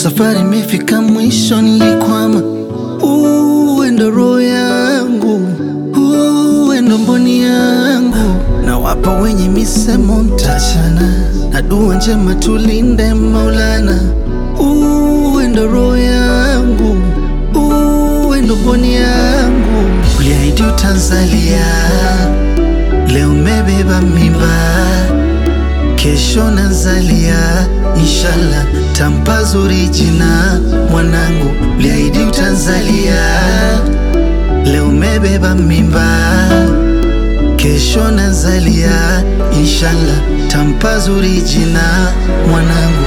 safari imefika mwisho, nilikwama. Uwe ndo roho yangu, uwe ndo mboni yangu, na wapa wenye misemo mtachana, na dua njema tulinde Maulana. Uwe ndo roho yangu, uwe ndo mboni yangu, uliahidi utanzalia, leo umebeba mimba kesho nazalia, inshallah tampa zuri jina mwanangu, uliahidi utanzalia, leo umebeba mimba, kesho nazalia, inshallah tampa zuri jina mwanangu.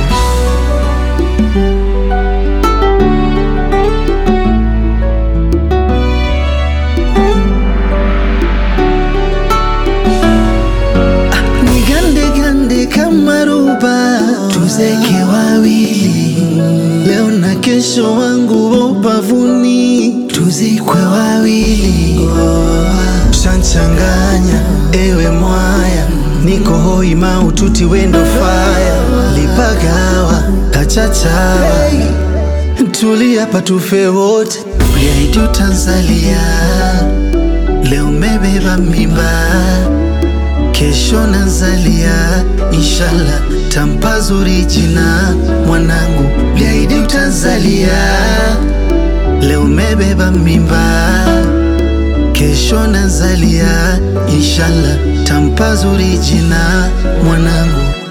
Nigande gande kama ruba, tuzeke wawili leo na kesho, wangu wa ubavuni, tuzikwe wawili. Shanchanganya ewe mwaya, niko hoi maututi wendo faya, lipagawa kachachawa, tulia patufe wote, uliahidi utanzalia, leo umebeba mimba kesho nazalia, inshallah tampa zuri jina mwanangu, uliahidi utanzalia, leo umebeba mimba, kesho nazalia, inshallah tampa zuri jina mwanangu.